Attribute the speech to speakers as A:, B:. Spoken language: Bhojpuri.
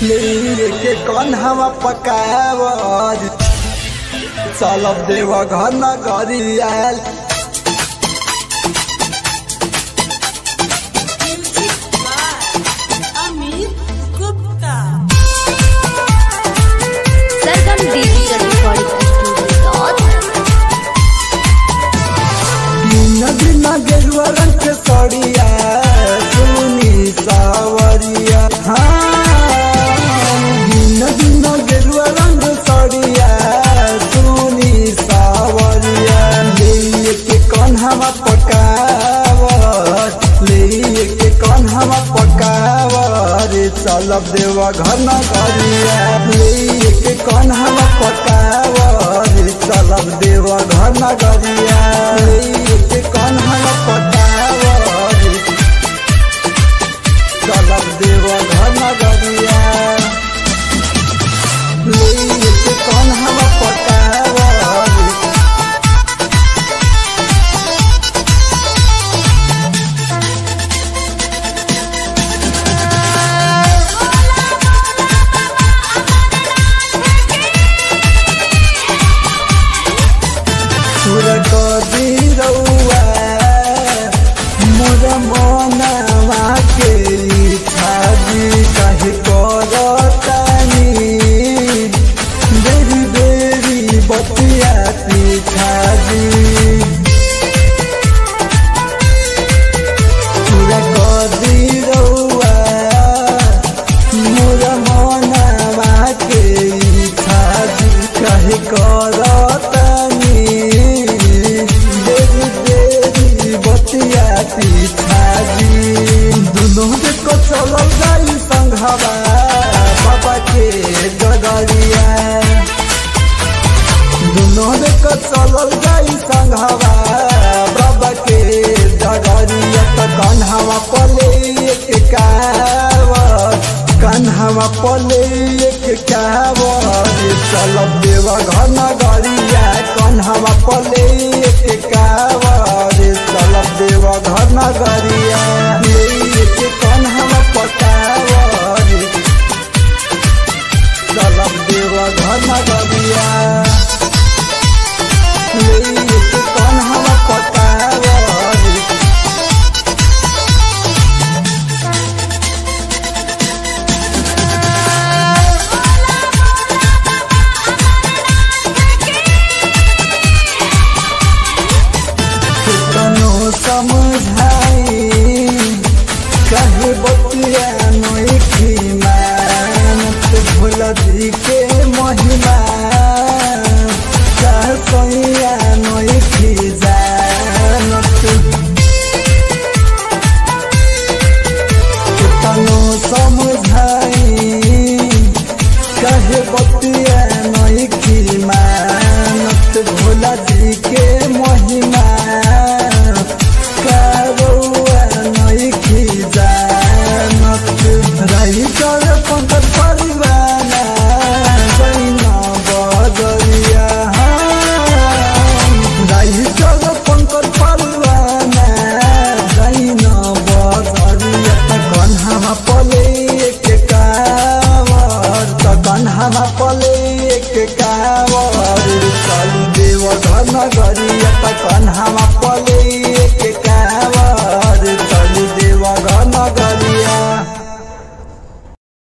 A: लेके कौन हवा पकावर चलब देव घर न गरियाल
B: Amit Gupta
C: Sargam digital recording studio
A: दिन दिन गेरुआ रंग के सड़िया सुनी सावरिया हाँ दिन दिन गेरुआ रंग सड़िया सुनी सावरिया लेके कौन हवा पकावर लेके कौन हवा पकावर चलब देवा घर न गरिया लेके कौन हवा पकावर चलब देवा घर न गरिया लेके कौन हवा पकावर चलब देवा घर न गरिया लेके कौन हवा पकावर सुर कदी रउआ मोर मनवा के छाजी काहे करतानी बेरी बेरी बतिया पिछाजी सुर कदी रउआ मोर मनवा के छाजी काहे करतानी देवी देवी बतिया पिछाजी दुनों देखो चलल जाई संघवा बाबा के डगरिया दुनों देखो चलल जाई संघवा बाबा के डगरिया त कन्हवा पले एक कावर कन्हवा पले एक कावर चलब देवा घर न गरिया कन्हवा पले एक कावर चलब देवा घर न गरिया एक कन्हवा पकावर चलब देवा घर न गरिया एक कन्हवा पकावर कनो समझाई कहे बतिया नोखी मानत भुलदी के महिमा सहसैया नोखी जानत कनो समझाई कहे बतिया नोखी मानत भुलदी के महिमा कारुआ नोखी जानत रही कर पंकज परिवाना जैना बदरिया रही कर पंकज परिवाना जैना बदरिया त कन्हामा पले के कावर त कन्हामा पले के कावर चल देव घर न गरिया त कन्हामा पले के कावर चल देव घर न गरिया